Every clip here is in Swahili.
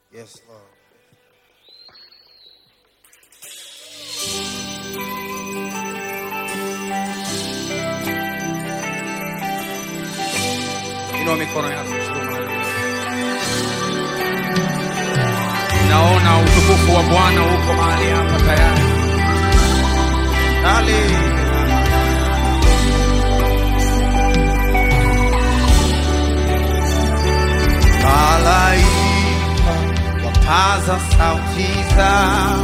Yes, Lord. Inua mikono yako juu mahali. Naona utukufu wa Bwana uko mahali hapa tayari. Hallelujah. Malaika wapaza sauti zao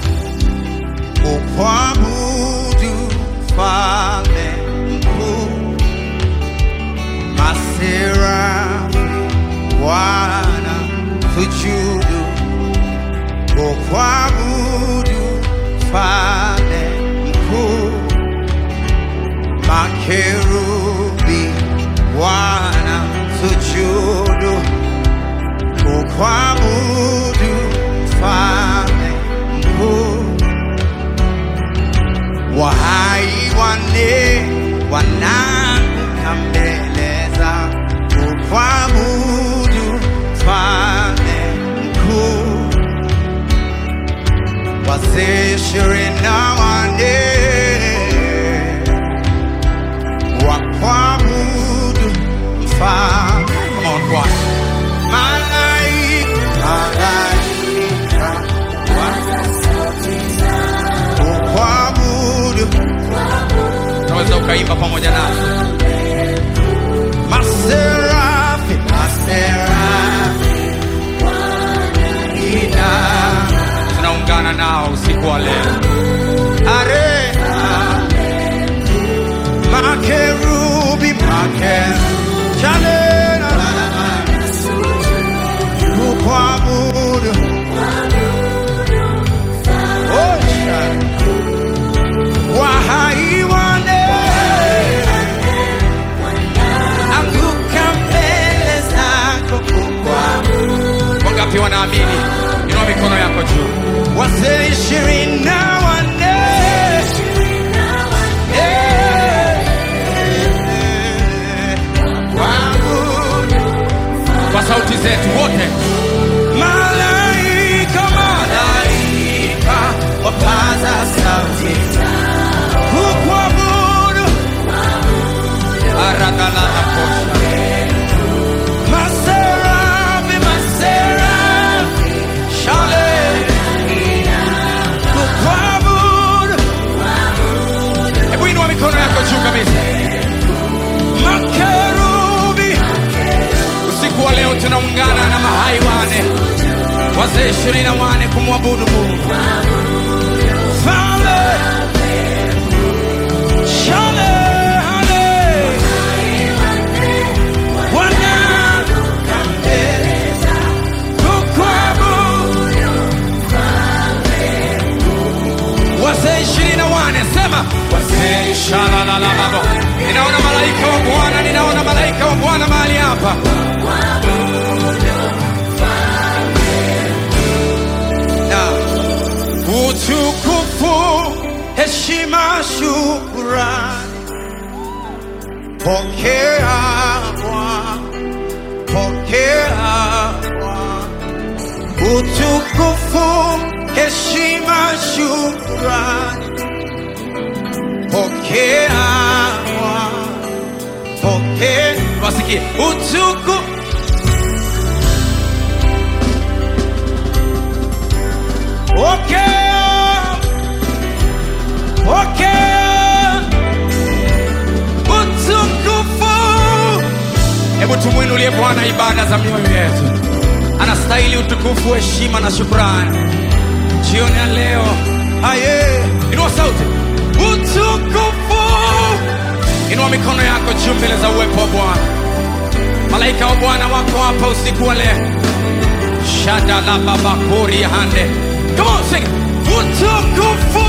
kukuabudu Mfalme mkuu, maserafi wana sujudu kukuabudu Mfalme mkuu, makerubi wana sujudu kukuabudu Mfalme mkuu, wahai wane wanaanguka mbele za kukuabudu Mfalme mkuu, wazee ishirini na wane wakuabudu Mfalme. Come on, choir. Malaika, malaika, kukuabudu. Unaweza ukaimba pamoja nasi. Maserafi, maserafi, ina tunaungana nao usiku wa leo. Are, makerubi, makerubi, chale, la, la, la, la. kukuabudu Oh, shara. wahai wane anguka mbele zako kukuabudu wangapi wanaamini inua mikono yako juu wazee ishirini na wanne Eh, kuabudu kwa sauti zetu wote malaika malaika wapaza sauti kukuabudu aragalala kosha maserafi maserafi shale kukuabudu hebu inua mikono yako juu kabisa makerubi usiku wa leo tunaungana na mahai wane wazee ishirini na wane kumwabudu mungu Fale, shale, hale, wana, kukuabudu. wazee ishirini na wane sema wazee shalalalababo ninaona malaika wa bwana ninaona malaika wa bwana mahali hapa na utukufu, heshima, shukrani, pokea Bwana, pokea Bwana. Utukufu, heshima, shukrani, pokea Bwana, pokea. Wasikie utukufu Pokea, pokea utukufu. Hebu tumwinulie Bwana ibada za mioyo yetu. Anastahili utukufu, heshima na shukrani. Jioni ya leo, aye, inua sauti, utukufu. Inua mikono yako juu mbele za uwepo wa Bwana. Malaika wa Bwana wako hapa usiku wa leo. Shada la babakuri hande. Come on, sing. it. Utukufu.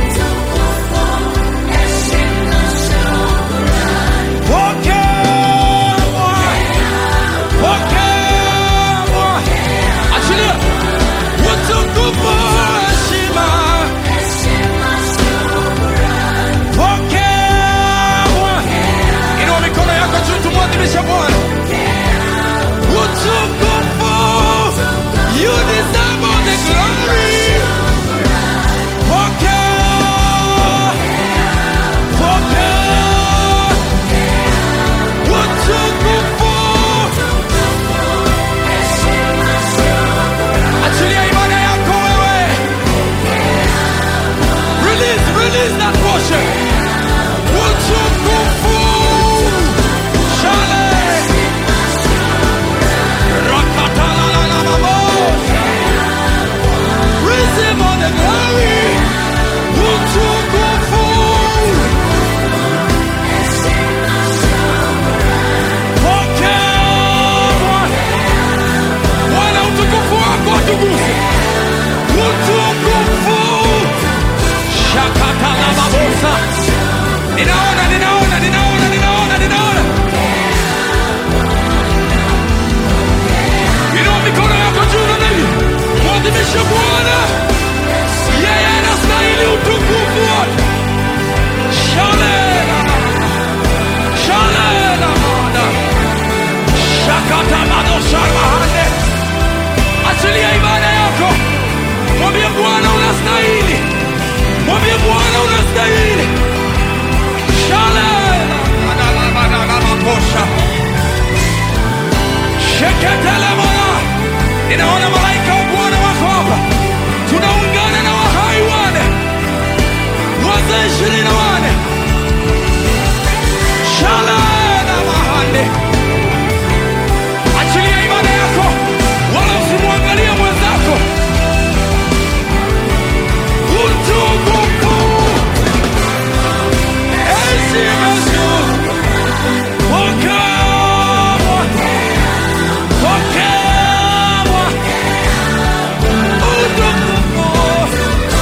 Pokea Bwana. Pokea Bwana. Achilia. Utukufu, heshima. Pokea Bwana. Inua mikono yako juu tumwadhimishe Bwana. Utukufu. You Shatelemaya. Ninaona malaika wa Bwana wako hapa, tunaungana na wahai wane wazee ishirini na wane shalana mahande. Achilia ibada yako, wala usimwangalie mwenzako. Utukufu, heshima juu, pokewa, pokewa, utukufu.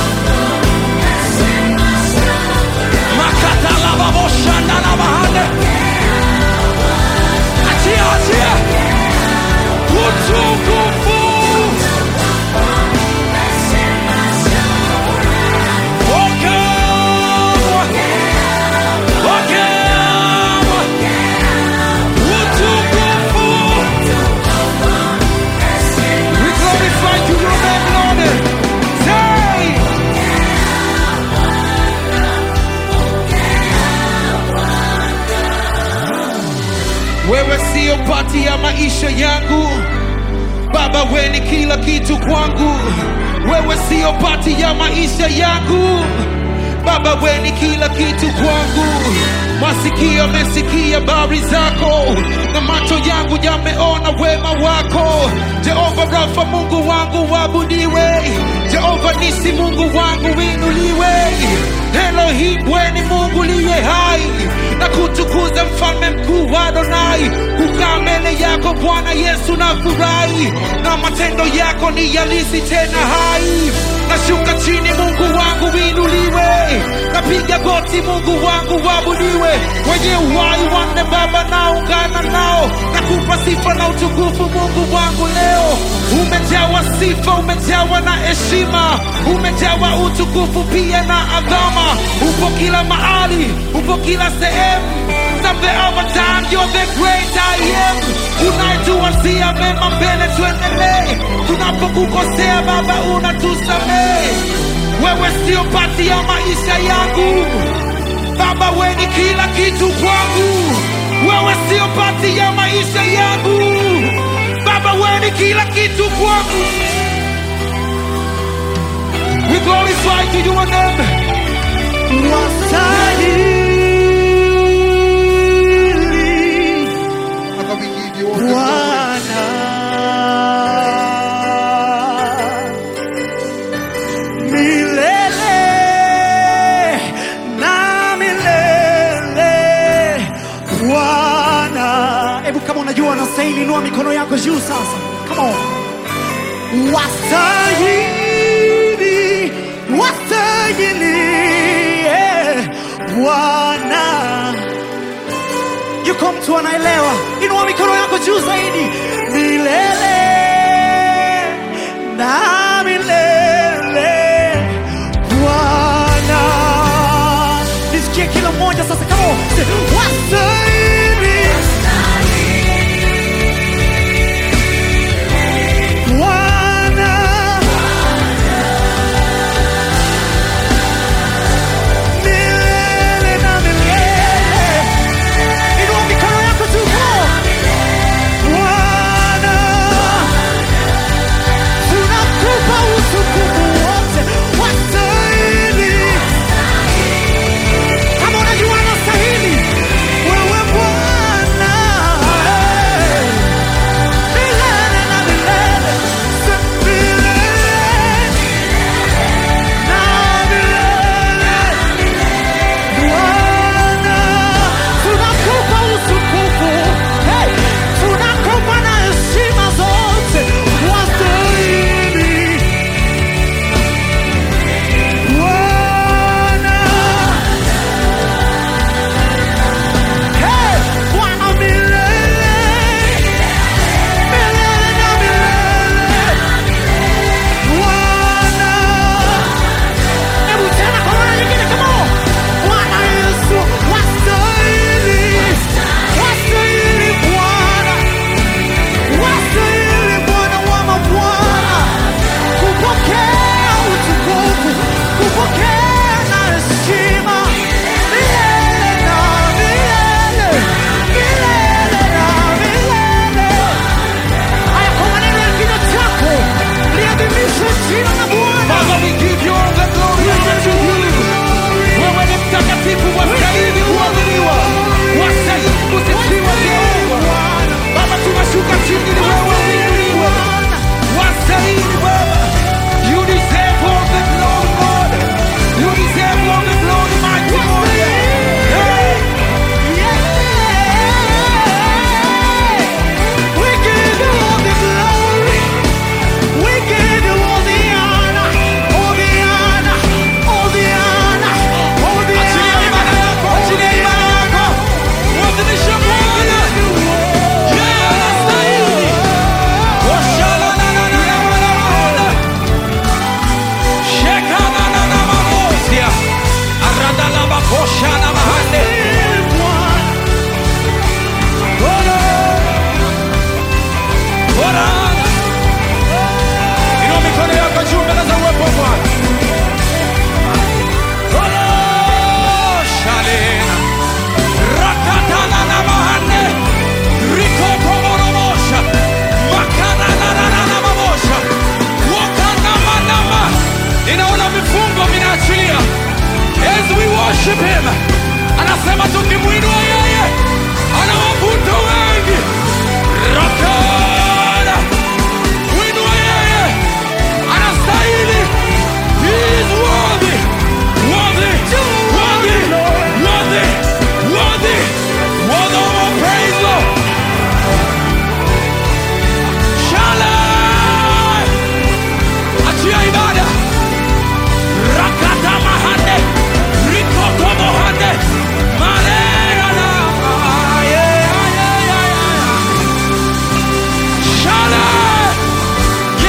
Makatalababoshandanabahande. Achia, achia. Utukufu. Pokewa. Pokewa. Utukufu. We glorify you, your name, Lord. Say. Wewe sio pati ya maisha yangu Baba, we ni kila kitu kwangu. Wewe sio pati ya maisha yangu Baba, we ni kila kitu kwangu. Masikio yamesikia habari zako na macho yangu yameona wema wako. Jehova Rafa, Mungu wangu wabudiwe. Jehova Nisi, Mungu wangu winuliwe. Elohim, we ni Mungu liye hai na kutukuza mfalme mkuu wa Adonai. Kukaa mbele yako Bwana Yesu na furahi, na matendo yako ni yalisi tena hai. Nashuka chini, Mungu wangu winuliwe, napiga goti, Mungu wangu wabudiwe. Wenye uhai wanne Baba, naungana nao na kupa sifa na utukufu, Mungu wangu leo. Umejawa sifa, umejawa na heshima, umejawa utukufu pia na adhama. Upo kila mahali, upo kila sehemu Something over time, you're the great I am. Unayetuwazia mema mbele, tuendelee. Tunapokukosea Baba, unatusamehe. Wewe sio pati ya maisha yangu Baba, we ni kila kitu kwangu. Wewe sio pati ya maisha yangu Baba, we ni kila kitu kwangu. We glorify to your name. Wastahili Father, we give you all the glory. Bwana milele na milele Bwana. Hebu kama unajua unastahili, inua mikono yako juu sasa. Come on. Wastahili, wastahili eh, Bwana yuko mtu anaelewa, inua mikono yako juu zaidi, milele na milele. Bwana, nisikie kila mmoja sasa, kama wastahili Bwana, milele na milele. Inua mikono yako juu. Bwana,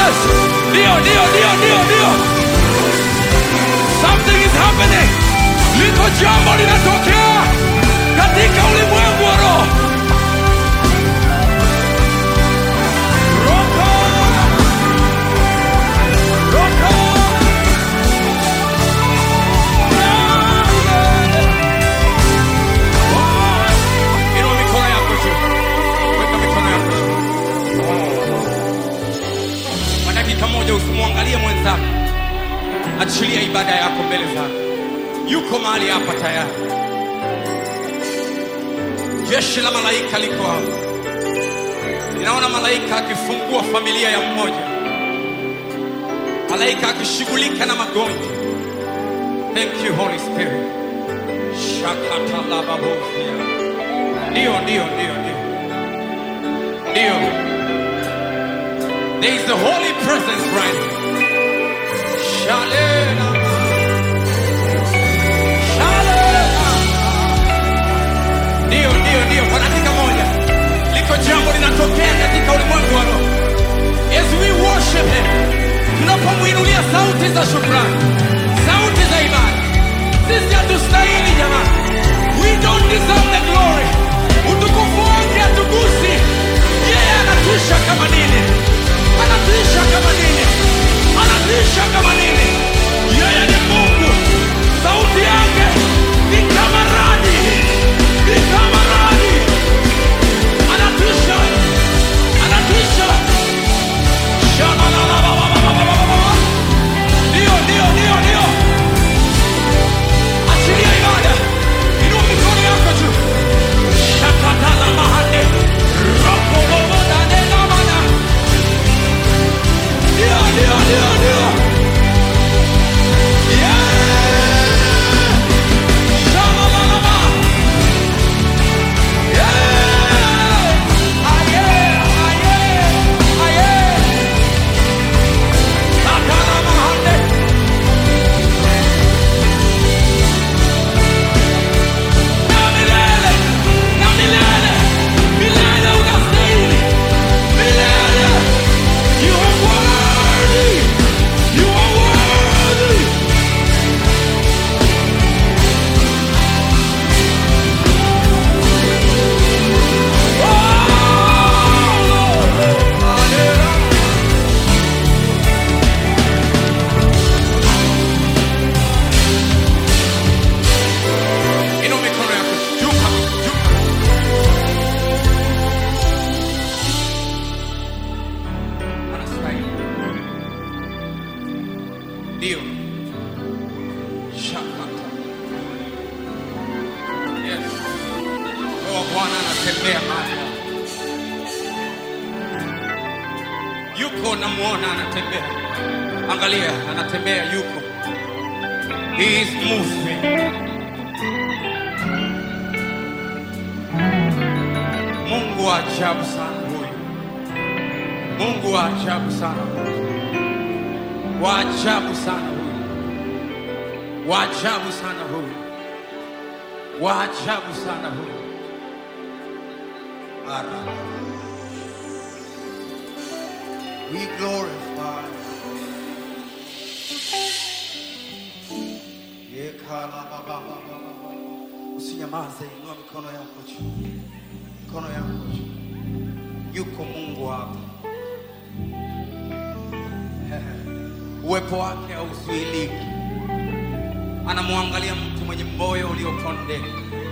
Yes. Ndio, ndio, ndio, ndio, ndio. Something is happening. Liko jambo linatokea katika ulimwengu wa roho. Roko. Roko. Inua mikono yako juu. Weka mikono yako juu. Kwa dakika moja usimwangalie mwenzako, achilia ibada yako mbele zake. Yuko mahali hapa tayari. Jeshi la malaika liko hapa. Ninaona malaika akifungua familia ya mmoja, malaika akishughulika na magonjwa. Thank you Holy Spirit. Shakatalababofia. Ndio, ndio, ndio, ndio, ndio. There is the holy presence right here. Shalena. Shalena. Ndio, ndio, ndio. Kwa dakika moja liko jambo linatokea katika ulimwengu wa roho. As we worship him, tunapomwinulia sauti za shukrani, sauti za ibada. Sisi hatustahili jamani, we don't deserve the glory. Utukufu wake hatugusi. Yeye anatisha kama nini, anatisha kama nini, anatisha kama nini. Yeye ni Mungu, sauti yake ni kama radi, ni kama radi, anatisha, anatisha. Shalalalalalalalalala. Ndio, ndio, ndio, ndio. Achilia ibada. Inua mikono yako juu. Shakatala mahande. Rokobobo dane namana. Ndio, ndio, ndio, ndio. Yeah. Shalalalala. Yeah. Aye, aye, aye. Sakala mahande. Na milele, na milele, milele unastahili. Milele. You are worthy. You are worthy. Oh, Lord. Hallelujah. Inua mikono yako juu kabisa, juu kabisa. Anastahili. Ndio. Shakata. Yes. Roho wa Bwana anatembea mahali hapa. Yuko namuona anatembea. Angalia, anatembea yuko. He is moving. Mungu wa ajabu sana huyu. Mungu wa ajabu sana huyu. Wa ajabu sana huyu. Wa ajabu sana huyu. Wa ajabu sana huyu. Ara. We glorify. Usinyamaze, inua mikono yako juu. Mikono yako juu. Yuko Mungu hapa. Uwepo wake hauzuiliki. Anamwangalia mtu mwenye moyo uliopondeka.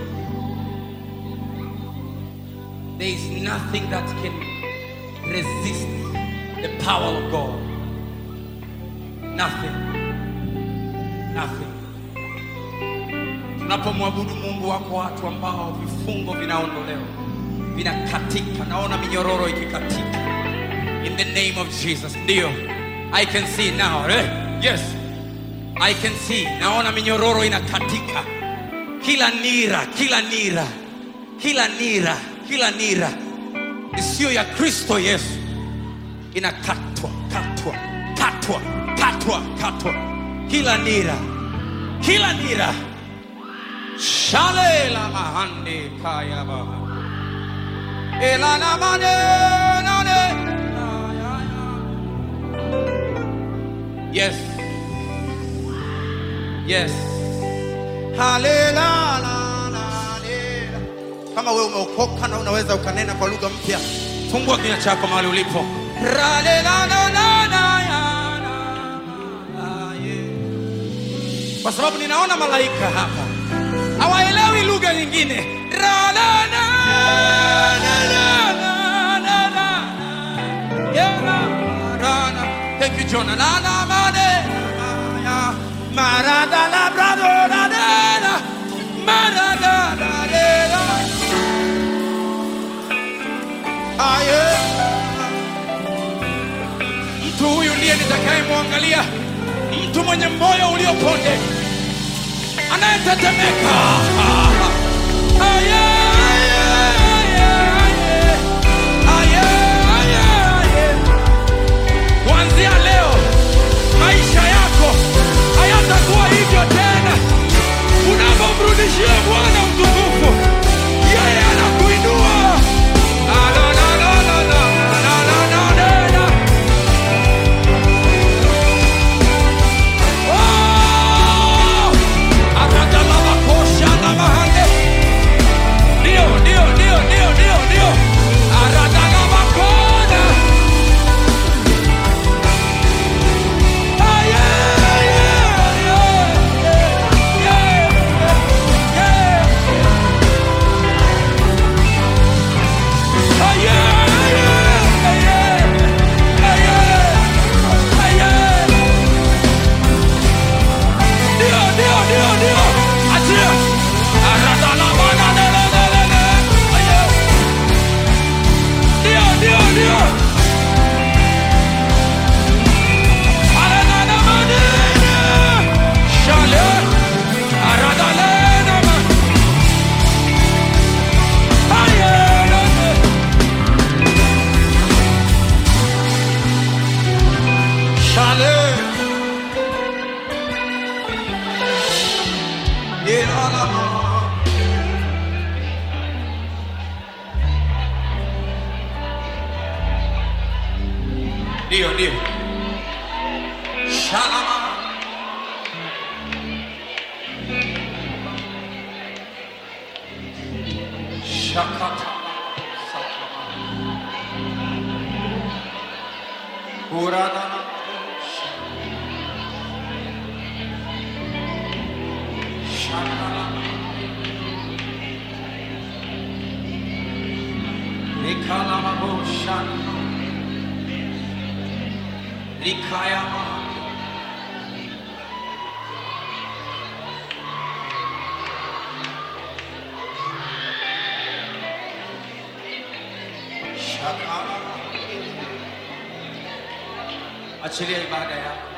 There is nothing that can resist the power of God. Nothing. Nothing. Tunapomwabudu Mungu, wako watu ambao vifungo vinaondolewa, vinakatika. Naona minyororo ikikatika in the name of Jesus. Ndio, I can see now. Eh? Yes, I can see. Naona minyororo inakatika, kila nira, kila nira, kila nira, kila nira isiyo ya Kristo Yesu inakatwa, katwa, katwa, katwa, katwa, kila nira, kila nira Shale la mahande kaya baha. Ela na mane nane. Ya, ya, ya. Yes. Halela, la, la, lela. Kama wewe umeokoka na unaweza ukanena kwa lugha mpya, fungua kinywa chako mahali ulipo. Ralela, la, la, la, ya, la, la, yeah. Kwa sababu ninaona malaika hapa hawaelewi lugha nyingine. Ra, la, la, la, la, la, la, la. Yeah, la, la, la. Thank you, Jonah. La, la, ma, de, ma, ya. Ma, ra, da, la, bra, do, la, de, la. Ma, ra, da, la, de, la. Ah, yeah. Mtu huyu ndiye nitakayemwangalia, mtu mwenye moyo ulioponde, anayetetemeka. Ah, yeah, yeah, yeah, yeah. Ah, yeah, yeah, yeah. Kuanzia leo maisha yako hayatakuwa hivyo tena. Unapomrudishia Bwana utukufu, yeye anakuinua. Ah, la, la, la, la, la, la, la, la, la, la. Oh! Aradalabakosha na mahande. Ndio, ndio, ndio, ndio, ndio, ndio. Aradalabakona. Ah, yeah, yeah, yeah, yeah, yeah, yeah. Ah, yeah, yeah, yeah, ah, yeah, ah, yeah. Ndio, ndio, ndio, ndio. Achia. Aradalabana, le, le, le, le, le. Ah, yeah. Ndio, ndio, ndio. Aranana manene. Shale. Aradalena ma. Ah, yeah, le, le. Shale. Ilalama. Ndio, ndio. Shalama. Shakata. Kurana. Shakala. Nikalama Shana. Nikayama. Shakala. Achilia ibada yako.